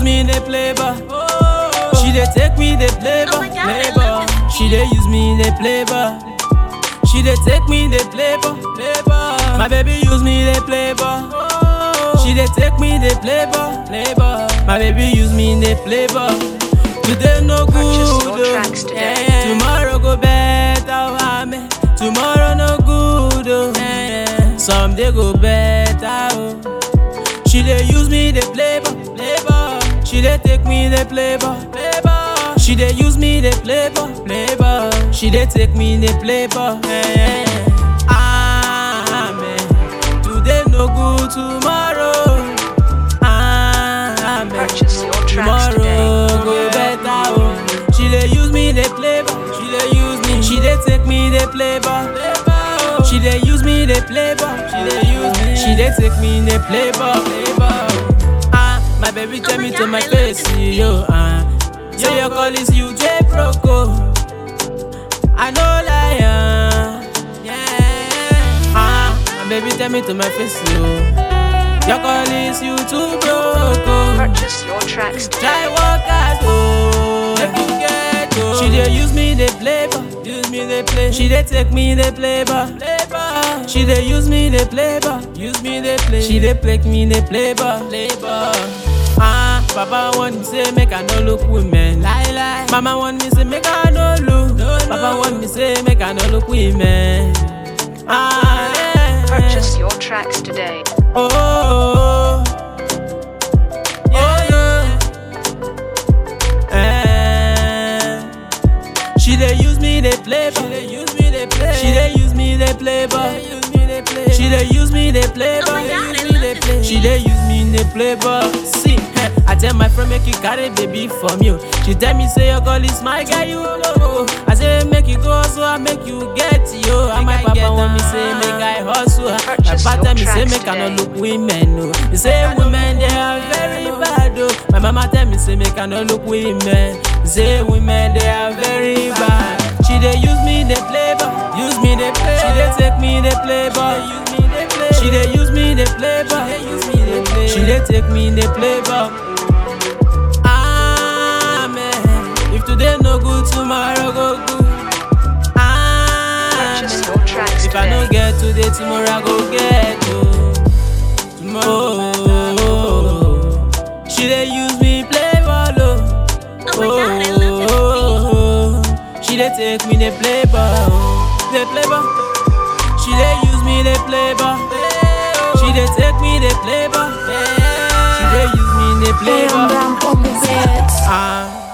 me, they play ball. She dey take me, they play ball, my God, play I love ball. this She dey use me, they play ball. She dey take me, they play ball, play ball. My baby use me, they play ball. She dey take me, they play ball, play ball. My baby use me, they play ball. Today no good, Purchase your oh. tracks today. Yeah, yeah. tomorrow go better, oh, amen. Tomorrow no good, oh. Yeah, yeah. Someday go better, oh. She dey use me, dey play ball, play ball. She dey take me, dey play ball, play ball. She dey use me, dey play ball, play ball. She dey take me, dey play ball. Yeah, yeah. Amen. Today no good, tomorrow. Amen. Purchase your tracks Tomorrow today. go better, oh. She dey use me, dey play ball. She dey use me. She dey take me, dey play ball. She dey use me, dey play ball. She dey use me. She dey take me, dey play ball. Play ball. Ah, my baby tell me to my face, yo. Ah, say your call is you, J Proco. I know liar. Yeah. Ah, my baby tell me to my face, yo. Your call is you too, Proco. Purchase your tracks Try today. work hard, oh. Make you get, oh. She dey use me, dey play ball. Use me, dey play. She dey take me, dey play ball. Play ball. She dey use me, dey play ball. Use me, dey play. She dey take me, dey play ball. Play ball. Ah, Papa want me say make I no look women. Lie lie. Mama want me say make I no look. Papa want me say make I no look women. Ah, yeah. Purchase your tracks today. Oh, oh, oh. yeah, yeah. Eh. She dey use me, dey play ball. She dey use me, dey play. She dey use me, dey play ball. She dey use me, dey play Oh ball. my God, I love this She dey use me, dey play ball. See, eh, I tell my friend make you carry baby from you. She tell me say your girl is my guy, you know. I say make you go so I make you get yo. And my papa want me say make I hustle. My Purchase papa your tell me say tracks make I no today. look women, no. They say women they are very bad, oh. My mama tell me say make I no look women. They say women they are very bad. She dey use me, they play ball. Use me, they play. She dey take me, they play ball. Use me, they play. She dey use me, they play ball. Use me, they play. She dey take me, they play ball. Amen. If today no good, tomorrow go good. Purchase Amen. your tracks If I no today. get today, tomorrow I go get oh. Tomorrow, she dey use me play ball oh. Oh my God, I love this oh. She dey take me dey play ball, oh. dey play ball. She dey use me dey play ball. She dey take me dey play ball. She dey use me dey play ball. Brown on the beats. Ah,